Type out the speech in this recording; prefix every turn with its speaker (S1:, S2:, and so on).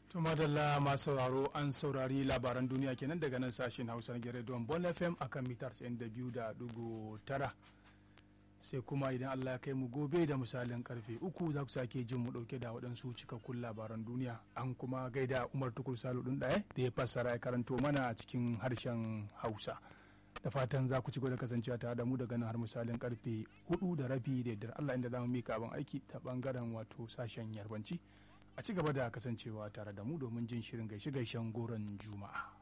S1: To madalla masu sauraro an saurari labaran duniya kenan daga nan sashen Hausa na Giredon Bon FM akan mitar 92.9 sai kuma idan Allah ya kai mu gobe da misalin karfe uku za ku sake jin mu dauke da waɗansu cikakkun labaran duniya an kuma gaida Umar Tukur Salu ɗin ɗaya da ya fassara ya karanto mana a cikin harshen Hausa. Da fatan za ku ci da kasancewa tare da mu daga nan har misalin karfe hudu da rabi da yardar Allah inda za mu mika abin aiki ta bangaren wato sashen yarbanci. a ci gaba da kasancewa tare da mu domin jin shirin gaishe-gaishen goron juma'a.